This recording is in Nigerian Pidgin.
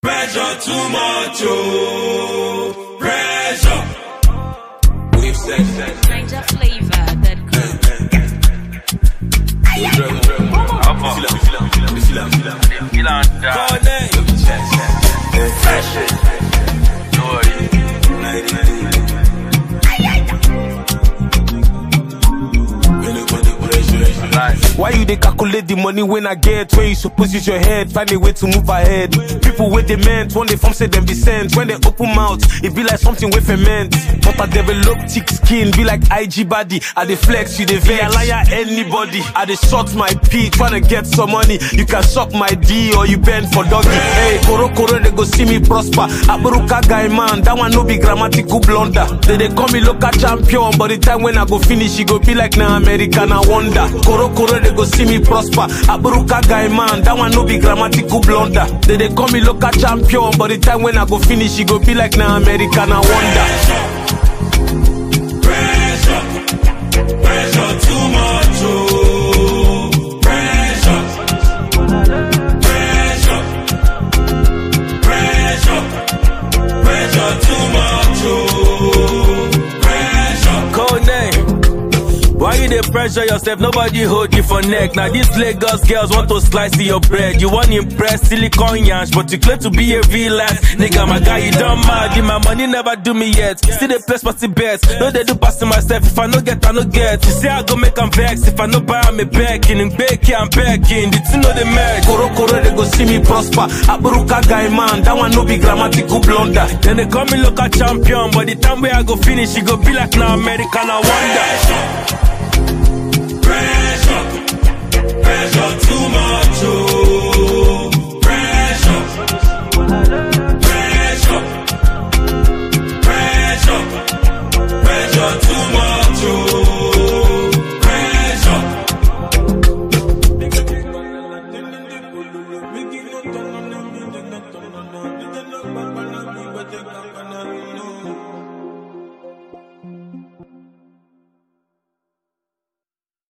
Pressure too much, oh. Pressure. We've said that. Niger flavor that Why you dey calculate the money when I get? When you suppose use your head, find a way to move ahead. People with they meant, when they form say them be sent. When they open mouth, it be like something with ferment. But I develop thick skin, be like IG body. I dey flex, you dey vex. I liar anybody. I dey short my P, tryna get some money. You can suck my D or you bend for doggy. Hey, koro koro they go see me prosper. Aburuka guy man, that one no be grammatical blunder. They dey call me local champion, but the time when I go finish, it go be like na American I wonder. Koro koro they go see me prosper. Aburuka guy man, that one no be grammatical blunder. They dey call me local champion, but the time when I go finish, it go be like na American I wonder. Pressure. Pressure too much, oh. Pressure. Pressure. Pressure. Pressure too much, oh. Pressure. Code name. Why you dey pressure yourself? Nobody hold you for neck. Now these Lagos girls want to slice your bread. You want impress silicon yansh, but you claim to be a real life nigga. My guy, you don't mad. My money never do me yet. Still they place party bets. No they do passing myself. If I no get, I no get. You say I go make 'em vex. If I no buy, I'm a begging. In baking, I'm begging. The two know the merge. Koro koro they go see me prosper. Aburuka guy man, that one no be grammatical blunder. Then they call me local champion, but the time where I go finish, it go be like now American. I wonder. Pressure. Pressure too much, oh. Pressure. Pressure. Pressure. Pressure too much, oh. Pressure.